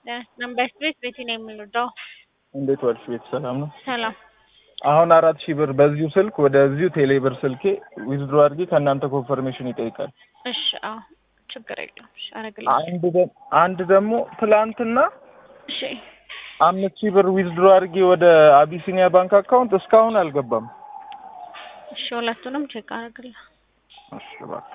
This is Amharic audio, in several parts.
ነምበር ስትሬት ቤቴ ነው የምንወደው። እንዴት ዋልሽ? ቤት ሰላም ነው? ሰላም አሁን አራት ሺህ ብር በዚሁ ስልክ ወደዚሁ ቴሌ ብር ስልኬ ዊዝድሮ አድርጌ ከእናንተ ኮንፈርሜሽን ይጠይቃል። እሺ፣ አዎ ችግር የለም። እሺ፣ አደርግልሃለሁ። አንድ ደ- አንድ ደግሞ ትላንትና እሺ፣ አምስት ሺህ ብር ዊዝድሮ አድርጌ ወደ አቢሲኒያ ባንክ አካውንት እስካሁን አልገባም። እሺ፣ ሁለቱንም ቼክ አደርግልሃለሁ። እሺ እባክሽ።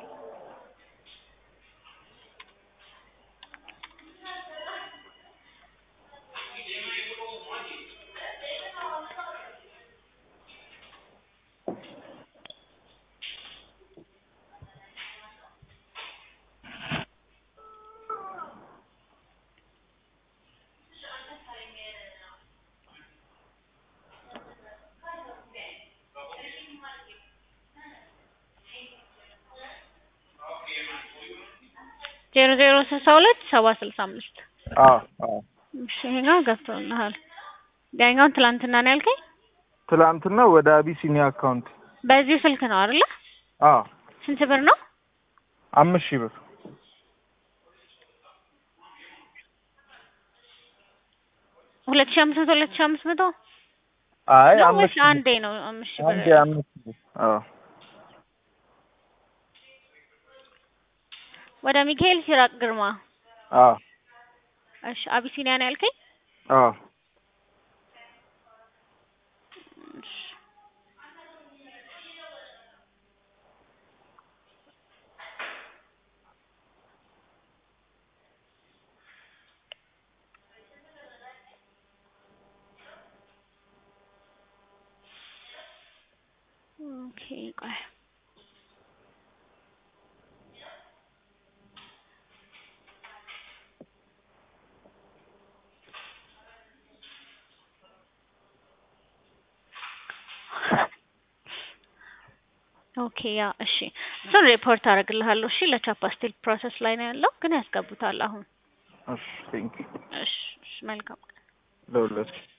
ዜሮ ዜሮ ስልሳ ሁለት ሰባ ስልሳ አምስት አዎ አዎ እሺ፣ ይሄኛው ገብቶልሃል። ያኛውን ትላንትና ነው ያልከኝ? ትላንትና ወደ አቢሲኒያ አካውንት በዚሁ ስልክ ነው አይደለ? አዎ ስንት ብር ነው? አምስት ሺህ ብር ሁለት ሺህ አምስት መቶ ሁለት ሺህ አምስት መቶ አይ ነው አምስት ወይስ ሺህ አንዴ ነው? አምስት ሺህ ብር ብር አንዴ አምስት ሺህ ብር አዎ ወደ ሚካኤል ሲራቅ ግርማ። አዎ እሺ፣ አቢሲኒያ ነው ያልከኝ? አዎ እሺ። ኦኬ ቆይ ኦኬ ያ እሺ፣ እሱን ሪፖርት አደርግልሃለሁ። እሺ ለቻፓ ስቲል ፕሮሰስ ላይ ነው ያለው፣ ግን ያስገቡታል አሁን። እሺ ቴንክ ዩ እሺ እሺ፣ መልካም ለሁለት